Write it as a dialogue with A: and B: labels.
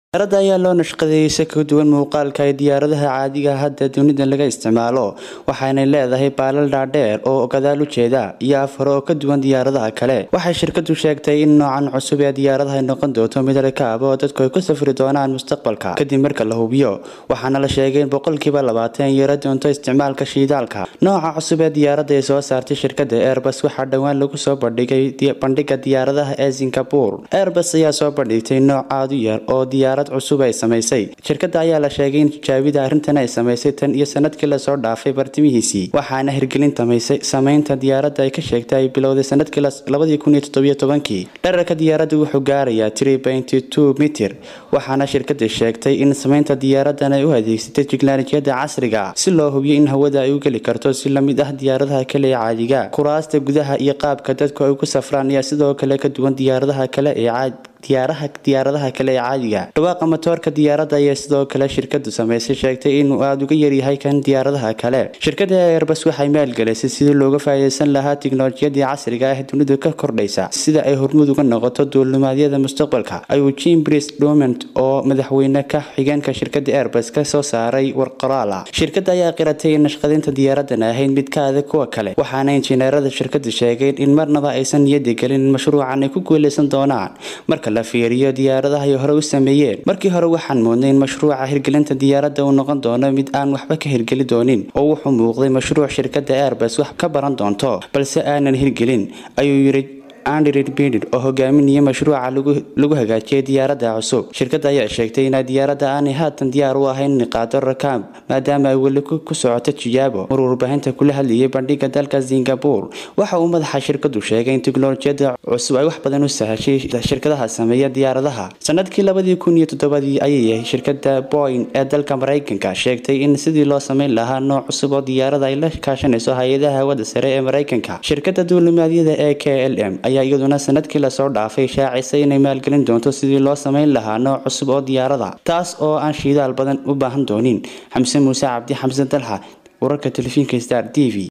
A: diyaaradda ayaa loo nashqadeeyey si ka duwan muuqaalka ay diyaaradaha caadiga hadda dunida laga isticmaalo waxaanay leedahay baalal dhaadheer oo gadaal u jeeda iyo afar oo ka duwan diyaaradaha kale waxay shirkadu sheegtay in noocan cusub ee diyaaradaha ay noqon doonto mid rakaab oo dadku ay ku safri doonaan mustaqbalka kadib marka la hubiyo waxaana la sheegay in boqolkiiba labaatan yaro doonto isticmaalka shiidaalka nooca cusub ee diyaaradda ay soo saartay shirkada airbus waxaa dhowaan lagu soo bandhigay bandhiga diyaaradaha ee singapore airbus ayaa soo bandhigtay nooc aad u yar oo diyaarad cusub ay samaysay shirkada ayaa la sheegay in tijaabida arrintan ay samaysay tan iyo sanadkii lasoo dhaafay bartimihiisii waxaana hirgelin samaynta diyaaradda ay ka sheegtay ay bilowday sanadkii labadii kun iyo toddobiyo tobankii dherarka diyaaradda wuxuu gaarayaa three pointy two mitir waxaana shirkada sheegtay in samaynta diyaaradan ay u adeegsatay tiknolojiyada casriga si loo hubiyo in hawada ay u geli karto si lamid ah diyaaradaha kale ee caadiga kuraasta gudaha iyo qaabka dadku ay ku safraan ayaa sidoo kale ka duwan diyaaradaha kale ee caadi diyaaraha diyaaradaha kale ee caadiga dhawaaqa matoorka diyaaradda ayaa sidoo kale shirkadu samaysay sheegtay inuu aada uga yaryahay kan diyaaradaha kale shirkada airbus waxay maalgelisay sidii looga faa'iideysan lahaa tiknolojiyadii casriga ah ee dunidu ka kordhaysa sida ay hormud uga noqoto duulimaadyada mustaqbalka ayuu jim bris domont oo madaxweyne ka xigeenka shirkada airbus ka soo saaray war qoraal ah shirkada ayaa qiratay in nashqadinta diyaaradan ahayd mid ka adag kuwa kale waxaana injineerada shirkadu sheegeen in marnaba aysan niyadi gelin in mashruucan ay ku guuleysan doonaan marka la fiiriyo diyaaradaha ay hore u sameeyeen markii hore waxaan moodnay in mashruuca hirgelinta diyaaradda uu noqon doono mid aan waxba ka hirgeli doonin oo wuxuu muuqday mashruuc shirkadda airbus wax ka baran doonto balse aanan hirgelin ayuu yiri andrid bidid oo hogaaminaya mashruuca lagu hagaajiyay diyaaradda cusub shirkadda ayaa sheegtay inay diyaaradda aanay haatan diyaar u ahayn inay qaado rakaab maadaama ay weli ku socoto tijaabo mar warbaahinta kula hadlayay bandhiga dalka singapore waxa uu madaxa shirkadu sheegay in tiknolojiyada cusub ay wax badan u sahashay shirkadaha sameeya diyaaradaha sanadkii labadii kun iyo toddobadii ayay yahay shirkada boyn ee dalka maraykanka sheegtay in sidii loo sameyn lahaa nooc cusub oo diyaarada ay la kaashanayso hay-adaha hawada sare ee maraykanka shirkada duulimaadyada ee k l m ayaa iyaduna sanadkii lasoo dhaafay shaacisay inay maalgelin doonto sidii loo samayn lahaa nooc cusub oo diyaarada taas oo aan shiidaal badan u baahan doonin xamse muuse cabdi xamse dalxa wararka telefishinka star t v